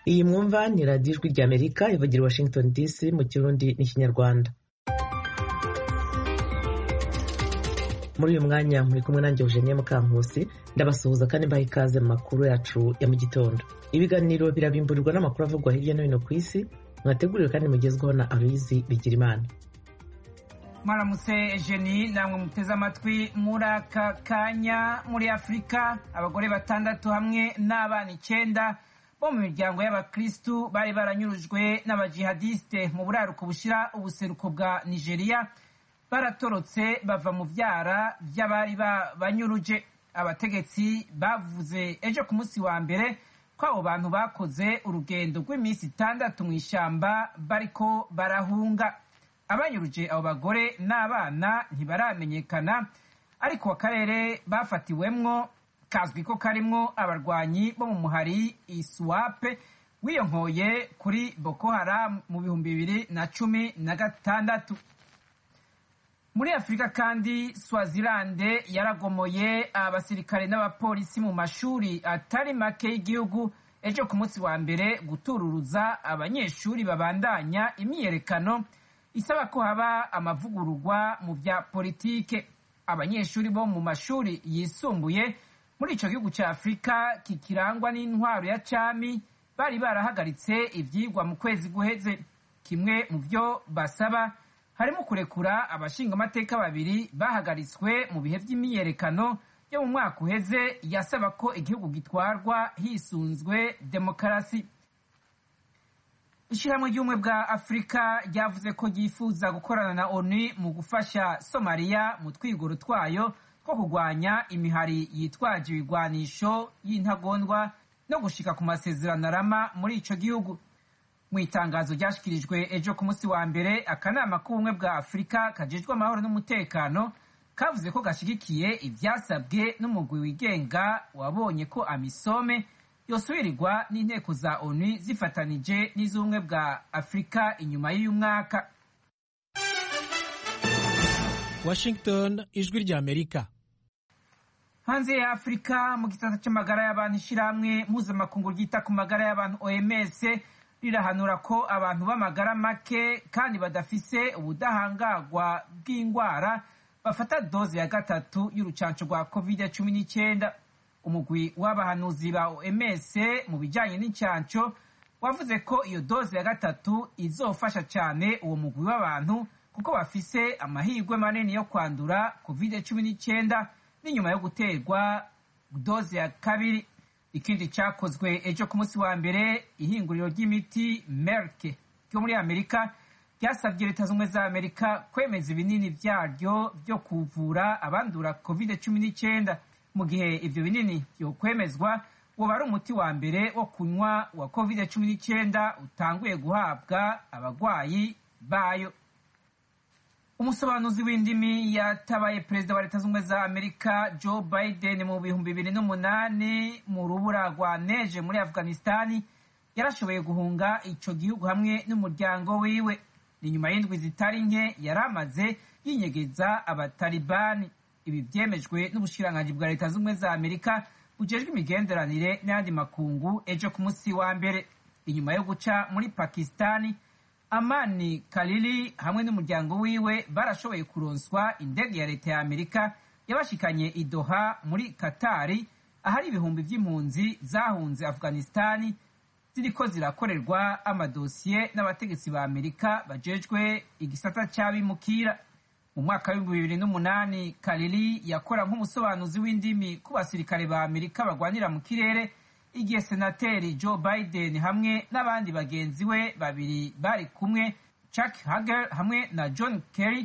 iyi mwumva ni radiyo ijwi ry'amerika ivugira i washington dc mu kirundi n'ikinyarwanda muri uyu mwanya muri kumwe nanjye eugenie mukankusi ndabasuhuza kandi mbaha ikaze mu makuru yacu ya mu gitondo ibiganiro birabimburirwa n'amakuru avugwa hirya no hino ku isi mwateguriwe kandi mugezweho na aruyizi bigirimana mwaramutse ejeni namwe muteze amatwi muri aka kanya muri afurika abagore batandatu hamwe n'abana icyenda bo mu miryango y'abakirisitu bari baranyurujwe n'abajihadisite mu buraruko bushyira ubuseruko bwa nigeria baratorotse bava mu byara by'abari babanyuruje abategetsi bavuze ejo ku munsi wa mbere ko abo bantu bakoze urugendo rw'iminsi itandatu mu ishyamba bariko barahunga abanyuruje abo bagore n'abana ntibaramenyekana ariko akarere bafatiwemwo kazwi ko karimwo abarwanyi bo mu muhari isuwape wiyonkoye kuri boko haramu mu bihumbi bibiri na cumi na gatandatu muri afurika kandi swazilande yaragomoye abasirikare n'abapolisi mu mashuri atari make y'igihugu ejo ku munsi wa mbere gutururuza abanyeshuri babandanya imyiyerekano isaba ko haba amavugururwa mu bya politike abanyeshuri bo mu mashuri yisumbuye muri icyo gihugu cya afurika kikirangwa n'intwaro ya cami bari barahagaritse ibyigwa mu kwezi guheze kimwe mu byo basaba harimo kurekura abashingamateka babiri bahagaritswe mu bihe by'imyiyerekano yo mu mwaka uheze yasaba ko igihugu gitwarwa hisunzwe demokarasi ishyirahamwe ry'ubumwe bwa afurika ryavuze ko ryifuza gukorana na onu mu gufasha somaliya mu twigoro twayo two kurwanya imihari yitwaje ibigwanisho y'intagondwa no gushika ku masezerano arama muri ico gihugu mu itangazo ryashyikirijwe ejo ku munsi wa mbere akanama k'ubumwe bwa afurika kajejwe amahoro n'umutekano kavuze ko gashyigikiye ibyasabwe n'umugwi wigenga wabonye ko amisome yosubirirwa n'inteko za onu zifatanije n'iz'ubumwe bwa afurika inyuma y'uyu mwaka washington ijwi ry'amerika hanze ya afurika mu gisata cy'amagara y'abantu ishyirahamwe mpuzamakungu ryita ku magara y'abantu oms rirahanura ko abantu b'amagara make kandi badafise ubudahangarwa bw'indwara bafata doze ya gatatu y'urucanco rwa covid cumi n'icyenda umugwi w'abahanuzi ba OMS mu bijyanye n'icyanco wavuze ko iyo doze ya gatatu izofasha cyane uwo mugwi w'abantu kuko bafise amahirwe manini yo kwandura covid cumi n'icyenda n'inyuma yo guterwa doze ya kabiri ikindi cyakozwe ejo ku munsi wa mbere ihinguriro ry'imiti merk ryo muri amerika ryasabye leta z'ubumwe za amerika kwemeza ibinini byaryo byo kuvura abandura covid cumi n'icyenda mu gihe ibyo binini byokwemezwa woba ari umuti wa mbere wo kunywa wa covid cumi n'icyenda utanguye guhabwa abarwayi bayo umusobanuzi w'indimi yatabaye perezida wa leta z'ubumwe za amerika joe biden mu bihumbi bibiri n'umunani mu rubura rwa neje muri afghanistani yarashoboye guhunga icyo gihugu hamwe n'umuryango wiwe ni nyuma y'indwi zitari nke yari amaze yinyegeza abatalibani ibi byemejwe n'ubushiranganji bwa leta z'ubumwe za amerika bujejwe imigenderanire n'ayandi makungu ejo ku munsi wa mbere inyuma yo guca muri pakistani amani kalili hamwe n'umuryango wiwe barashoboye kuronswa indege ya leta ya amerika yabashikanye idoha muri katari ahari ibihumbi by'impunzi zahunze afghanistani ziriko zirakorerwa amadosiye n'abategetsi ba amerika bajejwe igisata cy'abimukira mu mwaka w'ibihumbi bibiri n'umunani kariri yakora nk'umusobanuzi w'indimi ku basirikare ba amerika barwanira mu kirere igihe senateri joe biden hamwe n'abandi bagenzi be babiri bari kumwe chuck hagel hamwe na john kerry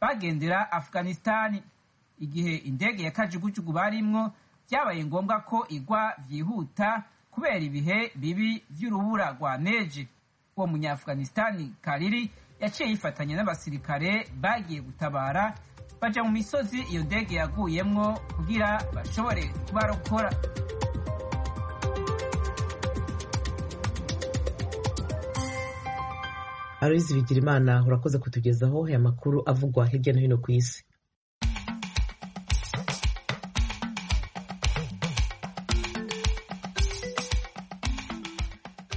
bagendera afghanistani igihe indege ya kajugujugu barimwo byabaye ngombwa ko igwa byihuta kubera ibihe bibi by'urubura rwa neje uwo munyafghanistani kariri yaciye yifatanya n'abasirikare bagiye gutabara baja mu misozi iyo ndege yaguyemwo kugira bashobore kubarokora aruzi bigirimana urakoze kutugezaho aya makuru avugwa hirya no hino ku isi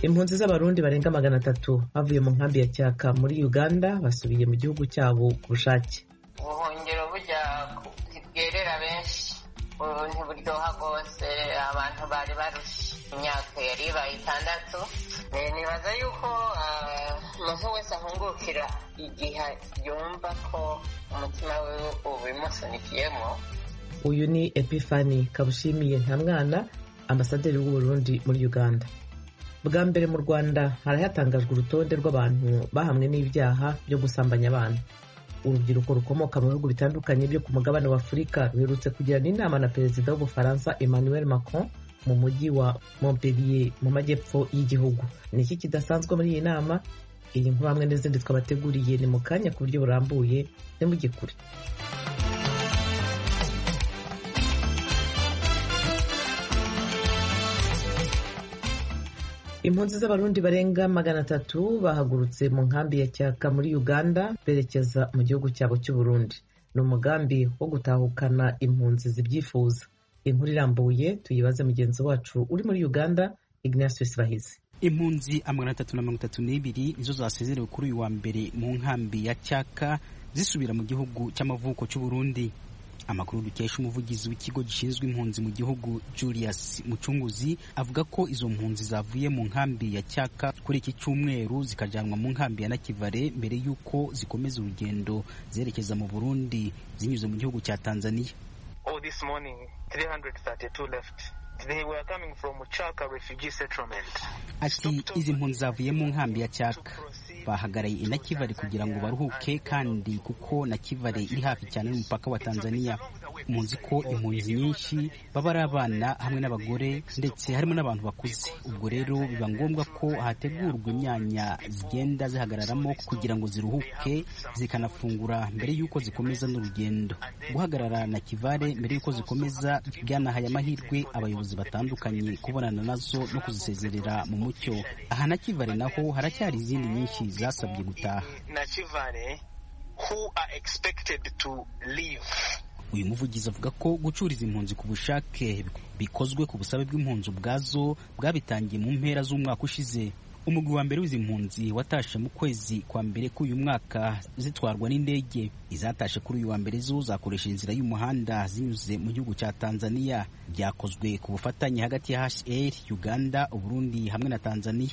impunzi z'abarundi barenga magana atatu bavuye mu nkambi ya cyaka muri uganda basubiye mu gihugu cyabo ku bushake ubuhungiro burya bwerera benshi ubu ntiburyoha rwose abantu bari barushe imyaka yari ibaye itandatu Eh, nibaza yuko ah, umuntu wese ahungukira igihe yumva ko umutima we ubimusunikiyemo uyu ni epifani kabushimiye nta mwana ambasaderi w'uburundi muri uganda bwa mbere mu rwanda harahatangajwe urutonde rw'abantu bahamwe n'ibyaha byo gusambanya abana urubyiruko rukomoka mu bihugu bitandukanye byo ku mugabane wa afurika ruherutse kugirana inama na perezida w'ubufaransa emmanuel macron mu mujyi wa montpellier mu majyepfo y'igihugu ni iki kidasanzwe muri iyi nama iyi nkuru hamwe n'izindi twabateguriye ni mu kanya ku buryo burambuye ntimugikure impunzi z'abarundi barenga magana atatu bahagurutse mu nkambi ya cyaka muri uganda berekeza mu gihugu cyabo cy'uburundi ni umugambi wo gutahukana impunzi zibyifuza inkuru irambuye tuyibaze mugenzi wacu uri muri uganda ignatius bahizi impunzi amagana atatu na mirongo itatu n'ibiri nizo zasezerewe kuri uyu wa mbere mu nkambi ya cyaka zisubira mu gihugu cy'amavuko cy'uburundi amakuru dukesha umuvugizi w'ikigo gishinzwe impunzi mu gihugu julius mucunguzi avuga ko izo mpunzi zavuye mu nkambi ya cyaka kuri iki cyumweru zikajyanwa mu nkambi ya nakivare mbere y'uko zikomeza urugendo zerekeza mu burundi zinyuze mu gihugu cya tanzania Oh, this morning, 332 left. They were coming from Chaka refugee settlement. ati izi mpunzi zavuye mu nkambi ya cyaka bahagaraye i nakivare kugira ngo baruhuke kandi kuko nakivare iri hafi cyane n'umupaka wa tanzania muzi ko impunzi nyinshi baba ari abana hamwe n'abagore ndetse harimo n'abantu bakuze ubwo rero biba ngombwa ko hategurwa imyanya zigenda zihagararamo kugira ngo ziruhuke zikanafungura mbere y'uko zikomeza n'urugendo guhagarara na kivare mbere y'uko zikomeza byanahaye amahirwe abayobozi batandukanye kubonana nazo no kuzisezerera mu mucyo aha na kivare naho haracyari izindi nyinshi zasabye gutaha Nachivare, who are expected to leave. uyu muvugizi avuga ko gucuriza impunzi ku bushake bikozwe ku busabe bw'impunzi ubwazo bwabitangiye mu mpera z'umwaka ushize umugwi wa mbere w'izi mpunzi watashe mu kwezi kwa mbere k'uyu mwaka zitwarwa n'indege izatashe kuri uyu wa mbere zo zakoresha inzira y'umuhanda zinyuze mu gihugu cya tanzania byakozwe ku bufatanye hagati ya hr uganda uburundi hamwe na tanzania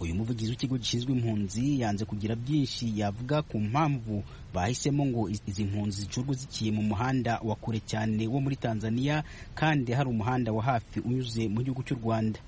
uyu muvugizi w'ikigo gishinzwe impunzi yanze kugira byinshi yavuga ku mpamvu bahisemo ngo izi mpunzi zicurwe ziciye mu muhanda wa kure cyane wo muri tanzania kandi hari umuhanda wa hafi unyuze mu gihugu cy'u rwanda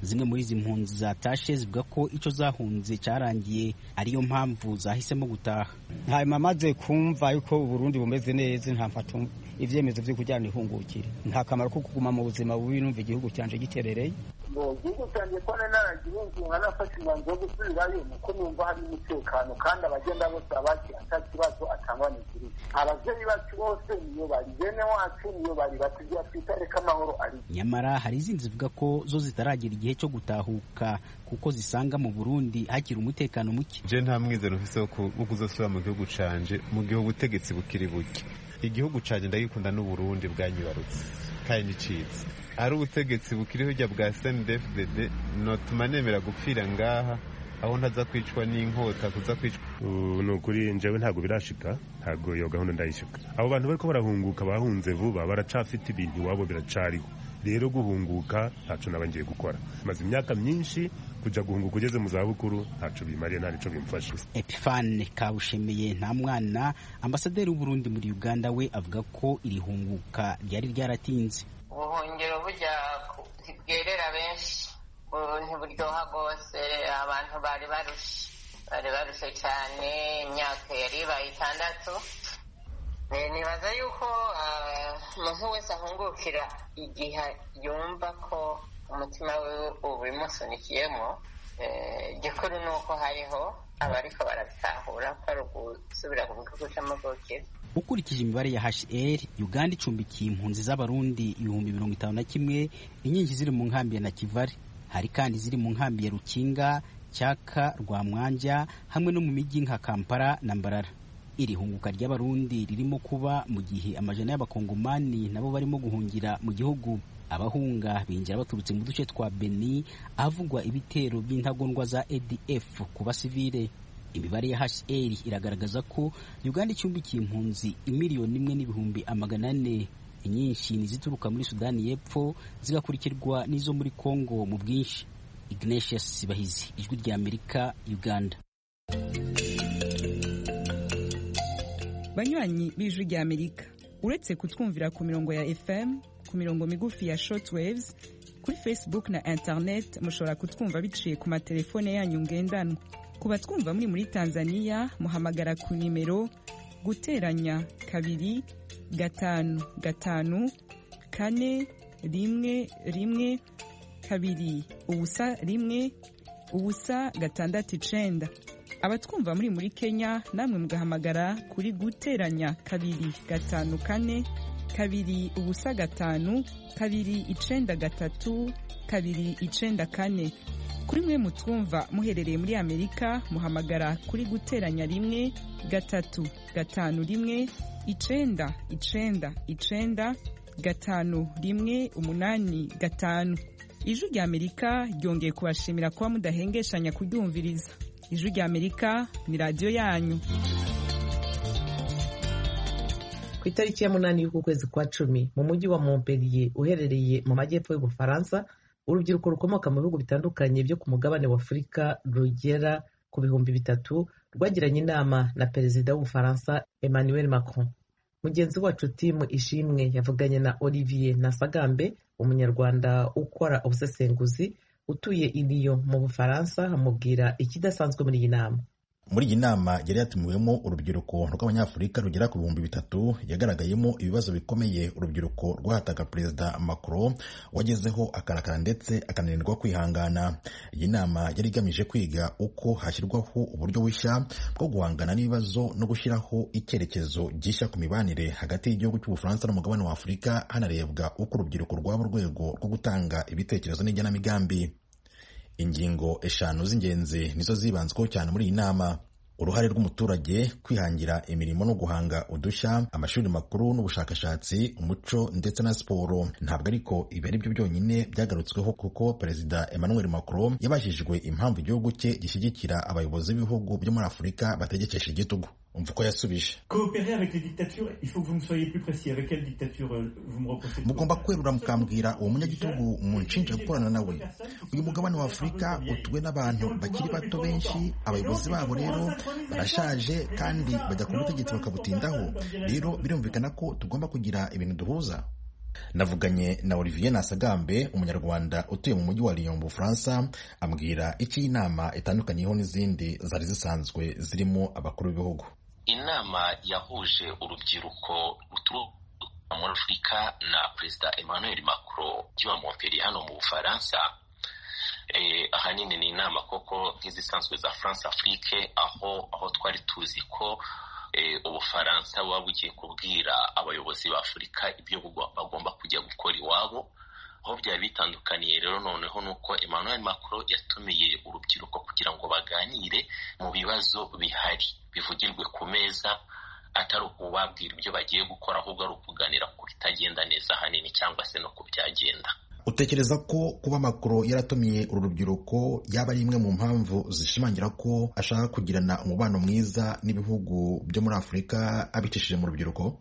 zimwe muri izi mpunzi zatashe zivuga ko icyo zahunze cyarangiye ariyo mpamvu zahisemo gutaha ntabwo amaze kumva yuko uburundi bumeze neza ntamfata ibyemezo byo kujyana ihungukire nta kamaro ko kuguma mu buzima bubi numva igihugu cyanjye giterereye ngo igihugu cyanjye ko nari naragihungunga nafashe umwanzuro wo gusubirayo kuko numva hari umutekano kandi abagenda bose babakira nta kibazo atangwa n'ikirere ababyeyi bacu bose niyo bari bene wacu niyo bari batugira twitare ko amahoro ari nyamara hari izindi zivuga ko zo zitaragera igihe cyo gutahuka kuko zisanga mu burundi hakiri umutekano muke je nta mwizero mfise wo ku- wo kuzosubira mu gihugu canje mu gihe ubutegetsi bukiri buke igihugu canje ndagikunda n'uburundi bwanyibarutse kandi nicitse ari ubutegetsi bukiri hirya bwa snfdd notuma nemera gupfira ngaha aho ntaza kwicwa n'inkota kuza kwicwa ubu ni ukuri njyewe ntabwo birashika ntabwo iyo gahunda ndayishyuka abo bantu bariko barahunguka bahunze vuba baracafite ibintu iwabo biracariho rero guhunguka ntaco naba ngiye gukora maze imyaka myinshi kuja guhunguka ugeze mu zabukuru ntaco bimariye nta nico bimfashe epifane kabushemeye nta mwana ambasaderi w'uburundi muri uganda we avuga ko iri hunguka ryari ryaratinze ubuhungiro burya ku- bwerera benshi ubu ntiburyoha rwose abantu bari barushe bari barushe cyane imyaka yari ibaye itandatu Eh, nibaza yuko ah, umuntu wese ahungukira igihe yumva ko umutima we ubimusunikiyemo Eh, igikuru ni uko hariho abariko barabitahura ko ari ugusubira ku gihugu cy'amavukiro ukurikije imibare ya hr uganda icumbikiye impunzi z'abarundi ibihumbi mirongo itanu na kimwe inyinshi ziri mu nkambi ya nakivare hari kandi iziri mu nkambi ya rukinga cyaka rwamwanja hamwe no mu mijyi nka kampala na mbarara iri hunguka ry'abarundi ririmo kuba mu gihe amajana y'abakongomani nabo barimo guhungira mu gihugu abahunga binjira baturutse mu duce twa beni ahavugwa ibitero by'intagondwa za adf ku basivile imibare ya hr iragaragaza ko uganda icumbikiye impunzi imiliyoni imwe n'ibihumbi amagana ane inyinshi nizituruka muri sudani y'epfo zigakurikirwa n'izo muri congo mu bwinshi ignatius bahizi ijwi rya amerika uganda banywanyi b'ijwi rya amerika uretse kutwumvira ku mirongo ya fm ku mirongo migufi ya shortwaves kuri facebook na internet mushobora kutwumva biciye ku matelefone yanyu ngendanwa ku batwumva muri muri tanzania muhamagara ku nimero guteranya kabiri gatanu gatanu kane rimwe rimwe kabiri ubusa rimwe ubusa gatandatu icenda abatwumva muri muri kenya namwe mugahamagara kuri guteranya kabiri gatanu kane kabiri ubusa gatanu kabiri icenda gatatu kabiri icenda kane kuri mwe mutwumva muherereye muri amerika muhamagara kuri guteranya rimwe gatatu gatanu rimwe icenda icenda icenda gatanu rimwe umunani gatanu ijwi rya amerika ryongeye kubashimira kuba mudahengeshanya kuryumviriza ijwi rya amerika ni radiyo yanyu ku itariki ya munani y'uku kwezi kwa cumi mu mujyi wa montpellier uherereye mu majyepfo y'ubufaransa urubyiruko rukomoka mu bihugu bitandukanye byo ku mugabane wa afurika rugera ku bihumbi bitatu rwagiranye inama na perezida w'ubufaransa emmanuel macron mugenzi wacu timu ishimwe yavuganye na olivier nasagambe umunyarwanda ukora ubusesenguzi utuye iriyo mu bufaransa amubwira ikidasanzwe muri iyi nama muri iyi nama yari yatumiwemo urubyiruko rw'abanyafurika rugera ku bihumbi bitatu yagaragayemo ibibazo bikomeye urubyiruko rwahataga perezida macron wagezeho akarakara ndetse akananirwa kwihangana iyi nama yari igamije kwiga uko hashyirwaho uburyo bushya bwo guhangana n'ibibazo no gushyiraho icyerekezo gishya ku mibanire hagati y'igihugu cy'ubufaransa n'umugabane wa afurika hanarebwa uko urubyiruko rwaba urwego rwo gutanga ibitekerezo n'igenamigambi ingingo eshanu z'ingenzi nizo zibanzweho cyane muri iyi nama uruhare rw'umuturage kwihangira imirimo no guhanga udushya amashuri makuru n'ubushakashatsi umuco ndetse na siporo ntabwo ariko ibi ari byo byonyine byagarutsweho kuko perezida emmanuel macron yabajijwe impamvu igihugu cye gishyigikira abayobozi b'ibihugu byo muri afurika bategekesha igitugu umva uko yasubije mugomba kwerura mukambwira uwo munyagitugu munshinja gukorana nawe uyu mugabane wa afurika utuwe n'abantu bakiri bato benshi abayobozi babo rero barashaje kandi bajya ku butegetsi bakabutindaho rero birumvikana ko tugomba kugira ibintu duhuza navuganye na olivier nasagambe umunyarwanda utuye mu mujyi wa lyon mu bufaransa ambwira icyo iyi nama itandukanyeho n'izindi zari zisanzwe zirimo abakuru b'ibihugu inama yahuje urubyiruko ruturuka muri afurika na perezida emmanuel macron kiba montperi hano mu bufaransa ahanini ni inama koko nk'izisanzwe za france afrique aho aho twari tuzi ko ubufaransa buba bugiye kubwira abayobozi ba afurika ibyo bagomba kujya gukora iwabo aho byari bitandukaniye rero noneho ni uko emmanuel macron yatumiye urubyiruko kugira ngo baganire mu bibazo bihari bivugirwe ku meza atari ukubabwira ibyo bagiye gukora ahubwo ari ukuganira ku bitagenda neza hanini cyangwa se no ku byagenda utekereza ko kuba makoro yaratumiye uru rubyiruko yaba ari imwe mu mpamvu zishimangira ko ashaka kugirana umubano mwiza n'ibihugu byo muri afurika abicishije mu rubyiruko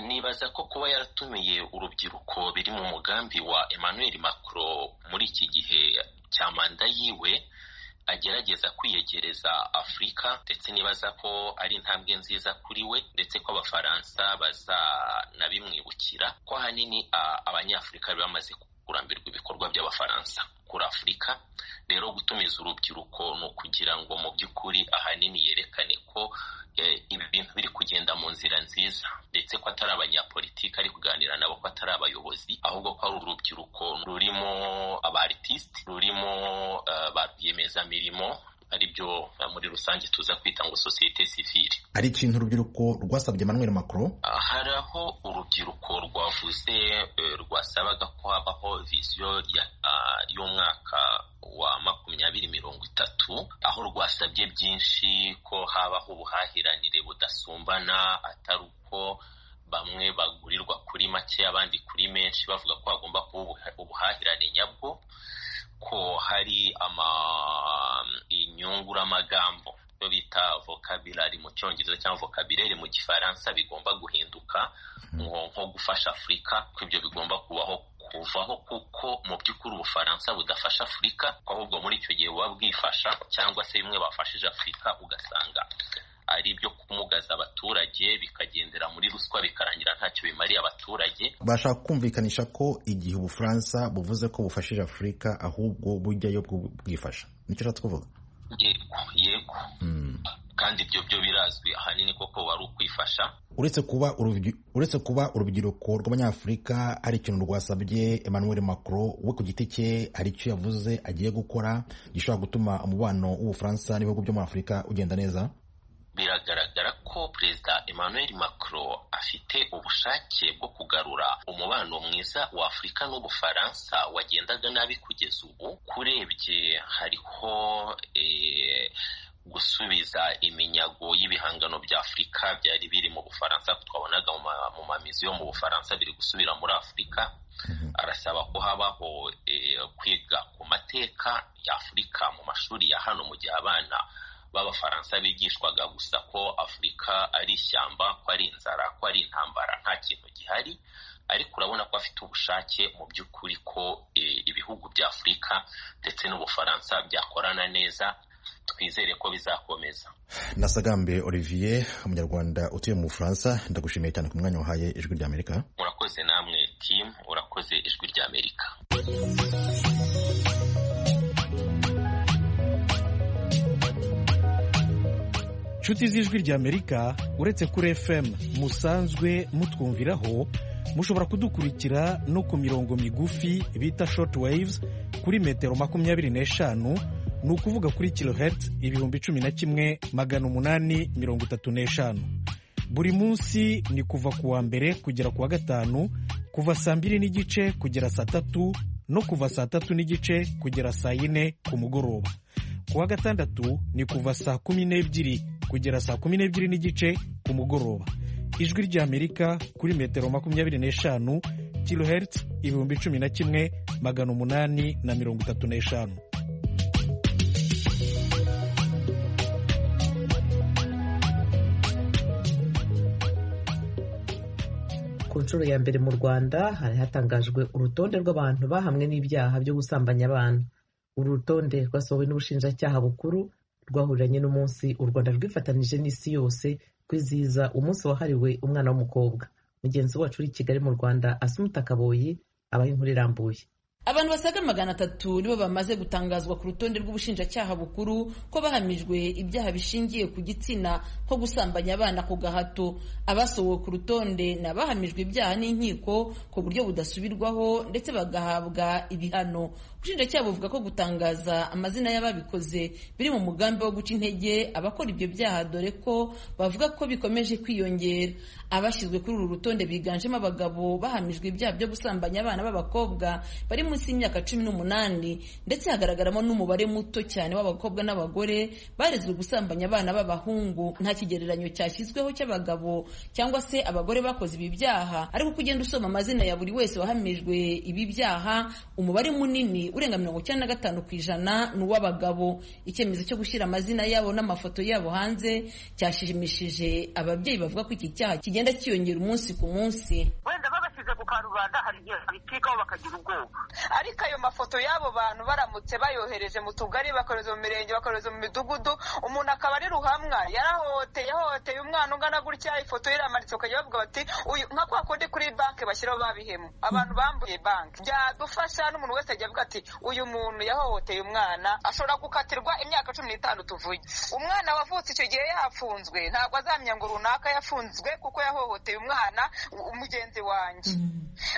nibaza ko kuba yaratumiye urubyiruko biri mu mugambi wa emmanuel macron muri iki gihe cya manda yiwe agerageza kwiyegereza afurika ndetse nibaza ko ari intambwe nziza kuri we ndetse ko abafaransa bazanabimwibukira ko ahanini abanyafurika bari bamaze kurambirwa ibikorwa by'abafaransa kuri afurika rero gutumiza urubyiruko ni ukugira ngo mu by'ukuri ahanini yerekane ko ibi bintu biri kugenda mu nzira nziza ndetse ko atari abanyapolitiki ari kuganira nabo ko atari abayobozi ahubwo ko ari urubyiruko rurimo abaritisite rurimo ba rwiyemezamirimo aribyo muri rusange tuza kwita ngo sosiyete sivile ari ikintu urubyiruko rwasabye manuel macron hari aho urubyiruko rwavuze rwasabaga ko habaho visiyo y'umwaka wa makumyabiri makumyabiri mirongo itatu aho rwasabye byinshi ko habaho ubuhahiranire budasumbana atari uko bamwe bagurirwa kuri make abandi kuri menshi bavuga ko hagomba kuba ubuha- ubuhahirane nyabwo ko hari ama- inyunguramagambo yo bita vocabulary mu cyongereza cyangwa vocabulaire mu gifaransa bigomba guhinduka nko nko gufasha afurika ko ibyo bigomba kubaho kuvaho kuko mu by'ukuri ubufaransa budafasha afurika ahubwo muri icyo gihe buba bwifasha cyangwa se bimwe bafashije afurika ugasanga ari ibyo kumugaza abaturage bikagendera muri ruswa bikarangira ntacyo bimariye abaturage bashaka kumvikanisha ko igihe ubufaransa buvuze ko bufashije afurika ahubwo bujyayo bwo bwifasha nicyo ushatse kuvuga yego yego kandi ibyo byo birazwi ahanini koko wari ukwifasha uretse kuba urubyi- uretse kuba urubyiruko rw'abanyafurika hari ikintu rwasabye emmanuel macron we ku giti cye hari icyo yavuze agiye gukora gishobora gutuma umubano w'ubufaransa n'ibihugu byo muri afurika ugenda neza biragaragara ko perezida emmanuel macron afite ubushake bwo kugarura umubano mwiza wa afurika n'ubufaransa wagendaga nabi kugeza ubu kurebye hariho eh, gusubiza iminyago y'ibihangano bya afurika byari biri mu bufaransa twabonaga mu ma- mu mamizi yo mu bufaransa biri gusubira muri afurika arasaba ko habaho eh, kwiga ku mateka ya afurika mu mashuri ya hano mu gihe abana b'abafaransa bigishwaga gusa ko afurika ari ishyamba ko ari inzara ko ari intambara nta kintu gihari ariko urabona ko afite ubushake mu by'ukuri ko eh, ibihugu bya afurika ndetse n'ubufaransa byakorana neza twizere ko bizakomeza nasagambe olivier umunyarwanda utuye mu bufaransa ndagushimiye cyane ku mwanya wahaye ijwi rya amerika murakoze namwe timu urakoze ijwi rya amerika nshuti z'ijwi ry'amerika uretse kuri fm musanzwe mutwumviraho mushobora kudukurikira no ku mirongo migufi bita short waves kuri metero makumyabiri n'eshanu ni ukuvuga kuri kilohertz ibihumbi cumi na kimwe magana umunani mirongo itatu n'eshanu buri munsi ni kuva ku wa mbere kugera ku wa gatanu kuva saa mbiri n'igice kugera saa tatu no kuva saa tatu n'igice kugera saa yine ku mugoroba ku wa gatandatu ni kuva saa kumi n'ebyiri kugera saa kumi n'ebyiri n'igice ku mugoroba ijwi ry'amerika kuri metero makumyabiri n'eshanu kilohertz ibihumbi cumi na kimwe magana umunani na mirongo itatu n'eshanu ku nshuro ya mbere mu rwanda hari hatangajwe urutonde rw'abantu bahamwe n'ibyaha byo gusambanya abana uru rutonde rwasohowe n'ubushinjacyaha bukuru rwahuriranye n'umunsi u rwanda rwifatanije n'isi yose kwizihiza umunsi wahariwe umwana w'umukobwa mugenzi wacu uri i kigali mu rwanda asumuta kaboyi abaha inkuru irambuye abantu basaga magana atatu nibo bamaze gutangazwa ku rutonde rw'ubushinjacyaha bukuru ko bahamijwe ibyaha bishingiye ku gitsina nko gusambanya abana ku gahato abasohowe ku rutonde ni abahamijwe ibyaha n'inkiko ku buryo budasubirwaho ndetse bagahabwa ibihano ubushinjacyaha buvuga ko gutangaza amazina y'ababikoze biri mu mugambi wo guca intege abakora ibyo byaha dore ko bavuga ko bikomeje kwiyongera abashyizwe kuri uru rutonde biganjemo abagabo bahamijwe ibyaha byo gusambanya abana b'abakobwa bari munsi y'imyaka cumi n'umunani ndetse hagaragaramo n'umubare muto cyane w'abakobwa n'abagore barezwe gusambanya abana b'abahungu nta kigereranyo cyashyizweho cy'abagabo cyangwa se abagore bakoze ibi byaha ariko uko ugenda usoma amazina ya buri wese wahamijwe ibi byaha umubare munini urenga mirongo icyenda na gatanu ku ijana ni uw'abagabo icyemezo cyo gushyira amazina yabo n'amafoto yabo hanze cyashimishije ababyeyi bavuga ko iki cyaha kigenda cyiyongera umunsi ku munsi wenda babashyize ku karubanda hari igihe babicikaho bakagira ubwoba ariko ayo mafoto y'abo bantu baramutse bayohereje mu tugari bakohereza mu mirenge bakohereza mu midugudu umuntu akaba ari ruhamwa yarahoteye yahoteye umwana ungana gutya ifoto ye iramanitse ukajya bavuga bati uyu nka kwa kundi kuri banki bashyiraho babihemu abantu bambuye banki byadufasha n'umuntu wese ajya avuga ati uyu muntu yahohoteye umwana ashobora gukatirwa imyaka cumi n'itanu tuvuye umwana wavutse icyo gihe yafunzwe ntabwo azamenya ngo runaka yafunzwe kuko yahohoteye umwana u- mugenzi wanjye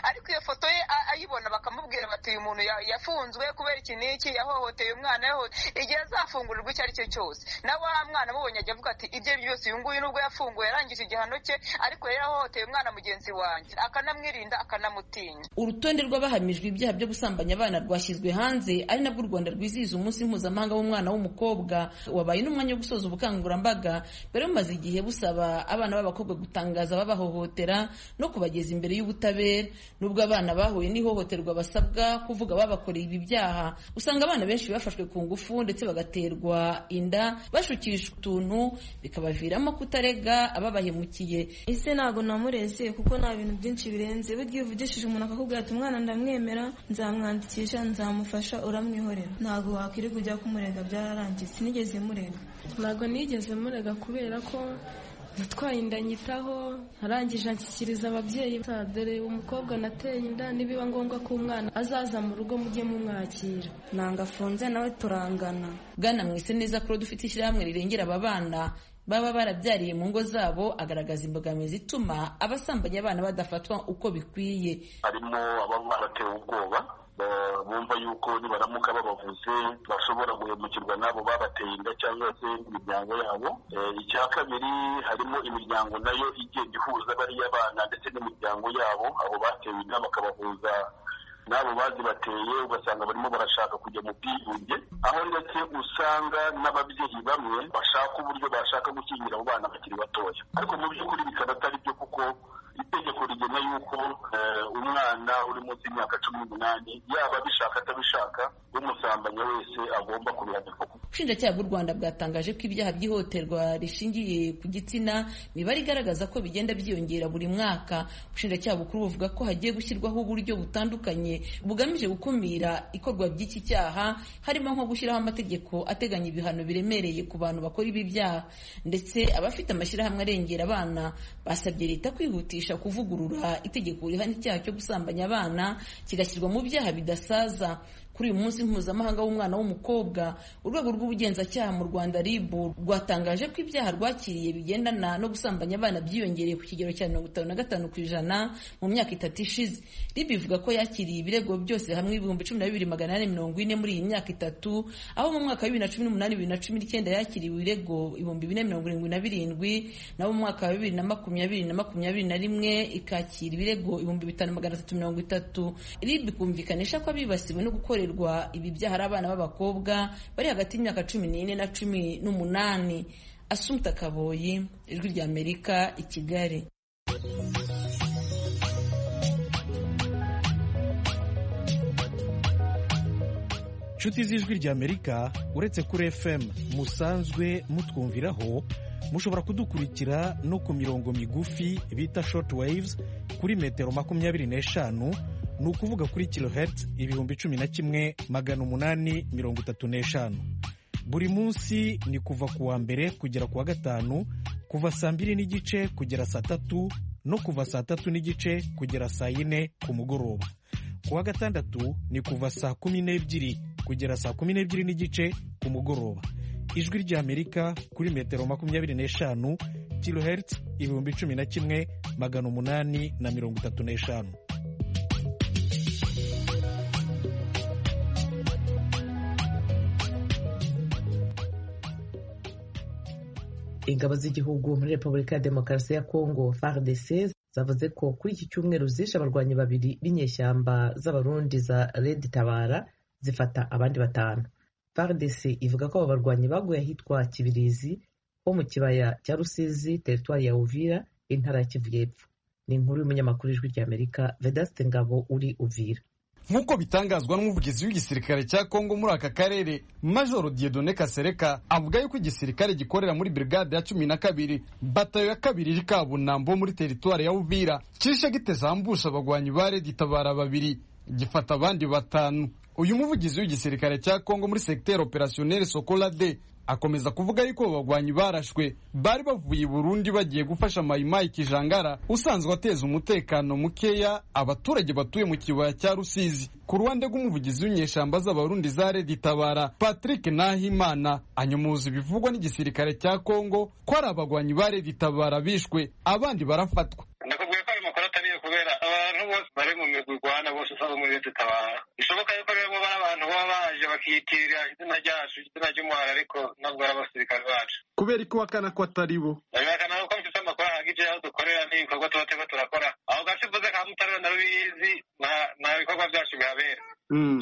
ariko iyo foto ye a- ayibona bakamubwira bati uyu muntu ya- yafunzwe kubera iki n'iki yahohoteye umwana yahohote igihe azafungurirwa icyo ari cyo cyose nawe wa mwana amubonye ajya avuga ati ibye byose uyu nguyu nubwo yafunguwe yarangije igihano cye ariko yari yahohoteye umwana mugenzi wanjye akanamwirinda akanamutinya urutonde rw'abahamijwe ibyaha byo gusambanya abana rwashyizwe hanze ari nabwo u rwanda rwizihiza umunsi mpuzamahanga w'umwana w'umukobwa wabaye n'umwanya wo gusoza ubukangurambaga bari bumaze igihe busaba abana b'abakobwa gutangaza ababahohotera no kubageza imbere y'ubutabera nubwo abana bahuye n'ihohoterwa basabwa kuvuga ababakoreye ibi byaha usanga abana benshi bafashwe ku ngufu ndetse bagaterwa inda bashukishwa utuntu bikabaviramo kutarega ababahemukiye ese ntabwo namureze kuko nta bintu byinshi birenze burya iyo uvugishije umuntu akakubwira ati umwana ndamwemera nzamwandikisha nzamufasha uramwihorera ntabwo wakwirirwa ujya kumurega byararangiye sinigeze murega ntabwo nigeze murega kubera ko natwaye inda nyitaho arangije anshyikiriza ababyeyi ba- dore umukobwa nateye inda nibiba ngombwa ko umwana azaza mu rugo mujye mumwakira nanga afunze nawe turangana bwana mwese neza kuro dufite ishyirahamwe rirengera aba bana baba barabyariye mu ngo zabo agaragaza imbogamizi ituma abasambanya abana badafatwa uko bikwiye harimo ababa batewe ubwoba ba- bumva yuko nibaramuka babavuze bashobora guhemukirwa n'abo babateye inda cyangwa se imiryango yabo Eh, icya kabiri harimo imiryango nayo igenda ihuza bariya bana ndetse n'imiryango yabo abo batewe inda bakabahuza n'abo bazibateye ugasanga barimo barashaka kujya mu bwigunge aho ndetse usanga n'ababyeyi bamwe bashaka uburyo bashaka gukingira abo bana bakiri batoya ariko mu by'ukuri bikaba atari byo kuko itegeko rigena yuko eh, umwana uri munsi y'imyaka cumi n'umunani yaba abishaka atabishaka umusambanya wese agomba kubihanirwa ubushinjacyaha bw'u rwanda bwatangaje ko ibyaha by'ihohoterwa rishingiye ku gitsina imibare igaragaza ko bigenda byiyongera buri mwaka ubushinjacyaha bukuru buvuga ko hagiye gushyirwaho uburyo butandukanye bugamije gukumira ikorwa ry'iki cyaha harimo nko gushyiraho amategeko ateganya ibihano biremereye ku bantu bakora ibi byaha ndetse abafite amashyirahamwe arengera abana basabye leta kwihutisha kuvugurura itegeko rihana icyaha cyo gusambanya abana kigashyirwa mu byaha bidasaza kuri uyu munsi mpuzamahanga w'umwana w'umukobwa urwego rw'ubugenzacyaha mu rwanda rib rwatangaje ko ibyaha rwakiriye bigendana no gusambanya abana byiyongereye ku kigero cya mirongo itanu na gatanu ku ijana mu myaka itatu ishize rib ivuga ko yakiriye ibirego byose hamwe ibihumbi cumi na bibiri magana ane mirongo ine muri iyi myaka itatu aho mu mwaka wa bibiri na cumi n'umunani bibiri na cumi n'icyenda yakiriwe ibirego ibihumbi bine mirongo irindwi na birindwi naho mu mwaka wa bibiri na makumyabiri na makumyabiri na rimwe ikakira ibirego ibihumbi bitanu magana atatu mirongo itatu rib kumvikanisha ko abibasiwe no gukorerwa ibi byaha ari abana b'abakobwa bari hagati y'imyaka cumi n'ine na cumi n'umunani asumuta kaboyi ijwi ry'amerika i kigali inshuti z'ijwi ry'amerika uretse kuri fm musanzwe mutwumviraho mushobora kudukurikira no ku mirongo migufi bita short waves kuri metero makumyabiri n'eshanu ni ukuvuga kuri kilohertz ibihumbi cumi na kimwe magana umunani mirongo itatu n'eshanu buri munsi ni kuva ku wa mbere kugera ku wa gatanu kuva saa mbiri n'igice kugera saa tatu no kuva saa tatu n'igice kugera saa yine ku mugoroba ku wa gatandatu ni kuva saa kumi n'ebyiri kugera saa kumi n'ebyiri n'igice ku mugoroba ijwi ry'amerika kuri metero makumyabiri n'eshanu kilohertz ibihumbi cumi na kimwe magana umunani na mirongo itatu n'eshanu ingabo z'igihugu muri repubulika ya demokarasi ya kongo fardc zavuze ko kuri iki cyumweru zishe abarwanyi babiri b'inyeshyamba z'abarundi za red tabara zifata abandi batanu fardc ivuga ko aba barwanyi baguye ahitwa kibirizi ho mu kibaya cya rusizi teritwari ya uvira intara ya kivu y'epfo ni inkuru y'umunyamakuru w'ijwi ry'amerika vedaste ngabo uri uvira nk'uko bitangazwa n'umuvugizi w'igisirikare cya kongo muri aka karere majoro diedone kasereka avuga yuko igisirikare gikorera muri brigade ya cumi na kabiri batayo ya kabiri iri kabunambo muri teritwari ya uvira kishe gitezambusha abagwanyi ba redi tabara babiri gifata abandi batanu uyu muvugizi w'igisirikare cya kongo muri segiteri operasiyoneri sokola de akomeza kuvuga yuko abo bagwanyi barashwe bari bavuye i burundi bagiye gufasha mayimayi kijangara usanzwe ateza umutekano mukeya abaturage batuye mu kibaya cya rusizi ku ruhande rw'umuvugizi w'inyeshyamba z'abarundi za redi tabara patrick nahimana anyomoza ibivugwa n'igisirikare cya kongo ko ari abagwanyi ba redi tabara bishwe abandi barafatwa kubera abantu bose bari mu migwi irwana bose usanga muri leta itabara bishoboka yuko rero muba ari abantu baba baje bakiyitirira izina ryacu izina ry'umuhara ariko ntabwo ari abasirikare bacu kubera ko wakana ko atari bo birahakana ko mfite amakuru ahanga ibyo aho dukorera n'ibikorwa tuba turimo turakora aho gace mvuze ka mutarura na rubizi nta- nta bikorwa byacu bihabera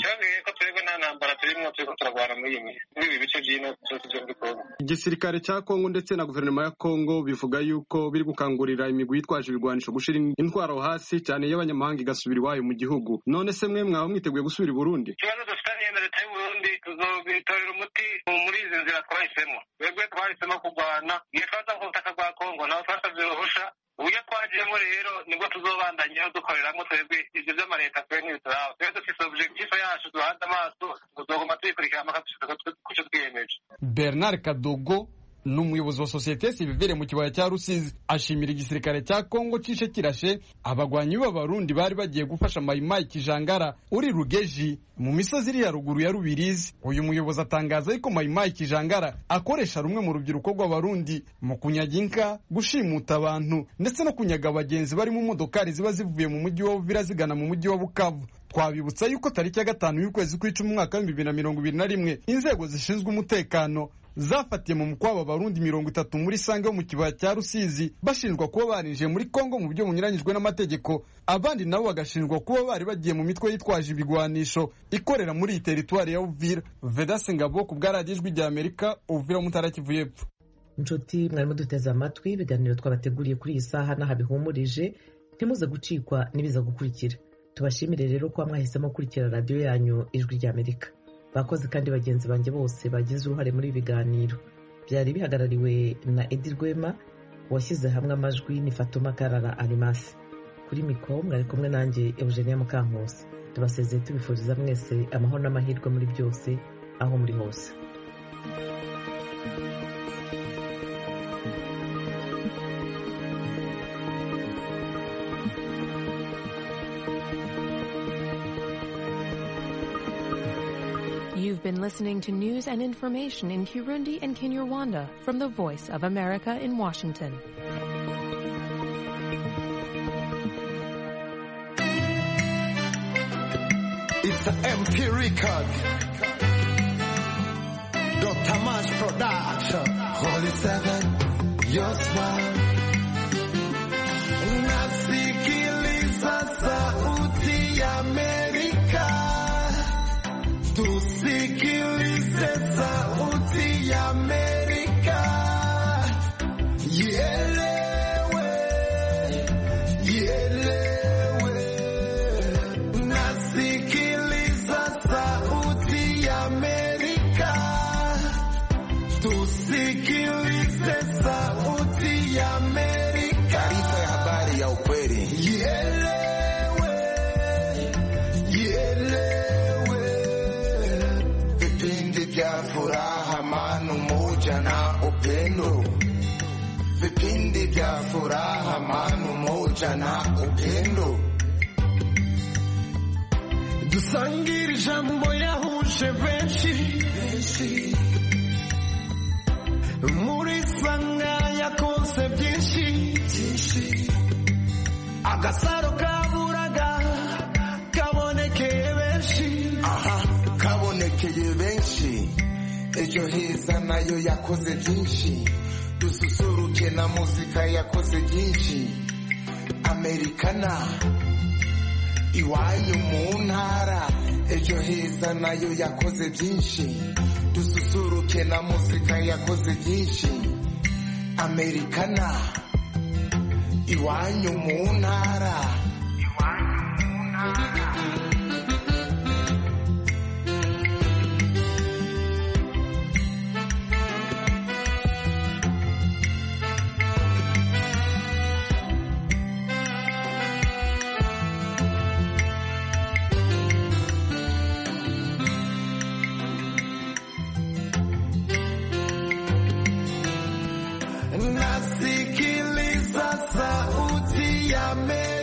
cyongeye ko turebwe nta ntambara turimo turiko turarwana muri iyi minsi muri ibi bice by'ino byose byo muri kongo igisirikare cya kongo ndetse na guverinoma ya kongo bivuga yuko biri gukangurira imigwi yitwaje ibirwanisho gushyira intwaro hasi cyane y'abanyamahanga igasubira iwayo mu gihugu none se mwe mwaba mwiteguye gusubira i burundi ikibazo dufitanye na leta y'uburundi tuzobitorera umuti muri izi nzira twahisemo twebwe twahisemo kurwana iyo twaza ku butaka bwa kongo nabo twasabye uruhusha uburyo twagiyemo rero nibwo tuzobandanyeho dukoreramo twebwe ibyo by'amaleta twe ntibituraba twebwe dufite objektife yacu duhanze amaso tuzoguma tuyikurikira mpaka dushika ku cyo twiyemeje bernard kadogo ni umuyobozi wa sosiyete sivivire mu kibaya cya rusizi ashimira igisirikare cya kongo cyishe kirashe abagwanyi b'abarundi bari bagiye gufasha mayimayi kijangara uri rugeji mu misozi iri ya ruguru ya rubirizi uyu muyobozi atangaza yuko mayimayi kijangara akoresha rumwe mu rubyiruko rw'abarundi mu kunyaga inka gushimuta abantu ndetse no kunyaga abagenzi bari mu modokari ziba zivuye mu mujyi wa buvira zigana mu mujyi wa bukavu twabibutsa yuko tariki ya gatanu y'ukwezi kw'icumi umwaka w'ibihumbi bibiri na mirongo ibiri na rimwe inzego zishinzwe umutekano zafatiye mu mukwa aba barundi mirongo itatu muri sange yo mu kibaya cya rusizi bashinjwa kuba barinjiye muri kongo mu buryo bunyuranyijwe n'amategeko abandi nabo bagashinjwa kuba bari bagiye mu mitwe yitwaje ibigwanisho ikorera muri iyi teritwari ya uvira vedase ngabo ku bwaradiyo ijwi rya amerika uvira mutara kivu y'epfo inshuti mwarimo duteze amatwi ibiganiro twabateguriye kuri iyi saha n'aha bihumurije ntimuze gucikwa n'ibiza gukurikira tubashimire rero ko mwahisemo gukurikira radiyo yanyu ijwi rya amerika bakozi kandi bagenzi banjye bose bagize uruhare muri ibi biganiro byari bihagarariwe na edi rwema washyize hamwe amajwi ni fatuma karara arimasi kuri mikoro mwari kumwe nanjye eugenia mukankusi tubasezeye tubifuriza mwese amahoro n'amahirwe muri byose aho muri hose You've been listening to news and information in Kirundi and Kinyarwanda from the Voice of America in Washington. It's the MP Record. Dr. Mash Production. Holy Seven, your smile. Nasikiliza sauti ya Amerika. Tusikilize sauti ya Amerika. Ielewe, ielewe. Nasikiliza sauti ya Amerika. Tusikilize sauti ya Amerika. Taarifa ya habari ya ukweli. Ielewe, ielewe. Vipindi vya furaha, amani, umoja na upendo. Vipindi vya furaha, amani, umoja na upendo. dusangire ijambo yahuje benshi muri sanga yakoze byinshi agasaro kaburaga kabonekeye benshi aha kabonekeye benshi ejo heza nayo yakoze byinshi dususuruke na muzika yakoze byinshi amerikana iwayo mu ntara ejo heza nayo yakoze byinshi dususuruke na muzika yakoze byinshi amerikana iwanyu mu ntara iwanyu mu ntara nasikiliza sauti ya Amerika.